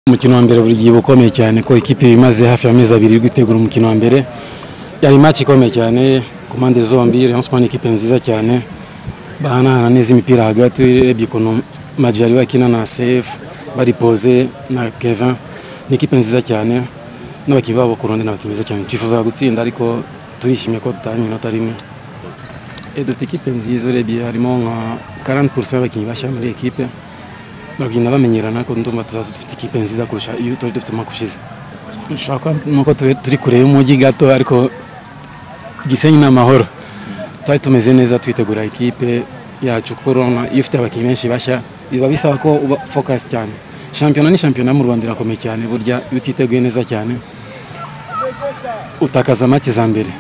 umukino wa mbere buri gihe uba ukomeye cyane ko ikipe imaze hafi y'amezi abiri iri gutegura umukino wa mbere yari imaci ikomeye cyane ku mpande zombi Rayon Sports ni ikipe nziza cyane bahanahana neza imipira hagati urebye ukuntu Madji yari wakina na CF baripoze na Kevin ni ikipe nziza cyane n'abakinnyi babo ku rundi ni abakinnyi beza cyane twifuza gutsinda ariko turishimye ko tutanye inota rimwe Eh, dufite ikipe nziza urebye harimo nka 40% y'abakinnyi bashya muri ekipe bagenda bamenyerana ariko ndumva tuzaza dufite ikipe nziza kurusha iyo twari dufite umwaka ushize dushaka nuko tube turi kure y'umujyi gato ariko Gisenyi ni amahoro twari tumeze neza twitegura ikipe yacu kuko urabona iyo ufite abakinnyi benshi bashya biba bisaba ko uba focus cyane shampiyona ni shampiyona mu Rwanda irakomeye cyane burya iyo utiteguye neza cyane utakaza make za mbere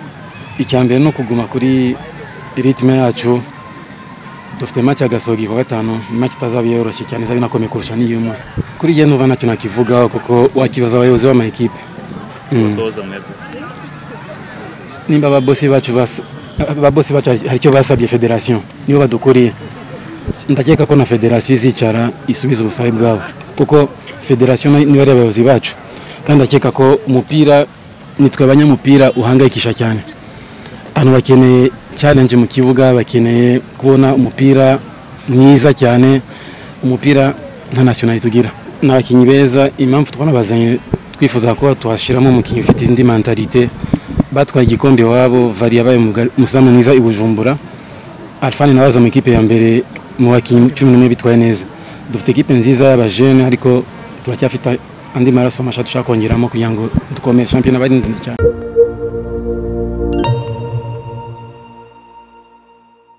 icya mbere ni ukuguma kuri ritme yacu dufite make agasogi ku wa gatanu ni make itazaba yoroshye cyane izaba inakomeye kurusha n'iyo munsi kuri jye numva ntacyo nakivugaho kuko wakibaza abayobozi b'amakipe Mm. umutoza mwebwe nimba ababosi bacu bas- ababosi bacu hari hari icyo basabye federasiyo nibo badukuriye ndakeka ko na federasiyo izicara isubiza ubusabe bwabo kuko federasiyo na- nibo ari abayobozi bacu kandi ndakeka ko umupira nitwe abanyamupira uhangayikisha cyane abantu bakeneye challenge mu kibuga bakeneye kubona umupira mwiza cyane umupira nta nationali tugira ni abakinnyi beza impamvu tubona bazanye twifuza ko tuhashyiramo umukinnyi ufite indi mentalite batwaye igikombe iwabo vari yabaye umuga- umuzamu mwiza i bujumbura alfani nawe aza mu ikipe ya mbere mu bakinnyi cumi n'umwe bitwaye neza dufite ikipe nziza y'abajene ariko turacyafite andi maraso mashya dushaka kongeramo kugira ngo dukomere shampiyona bari ndende cyane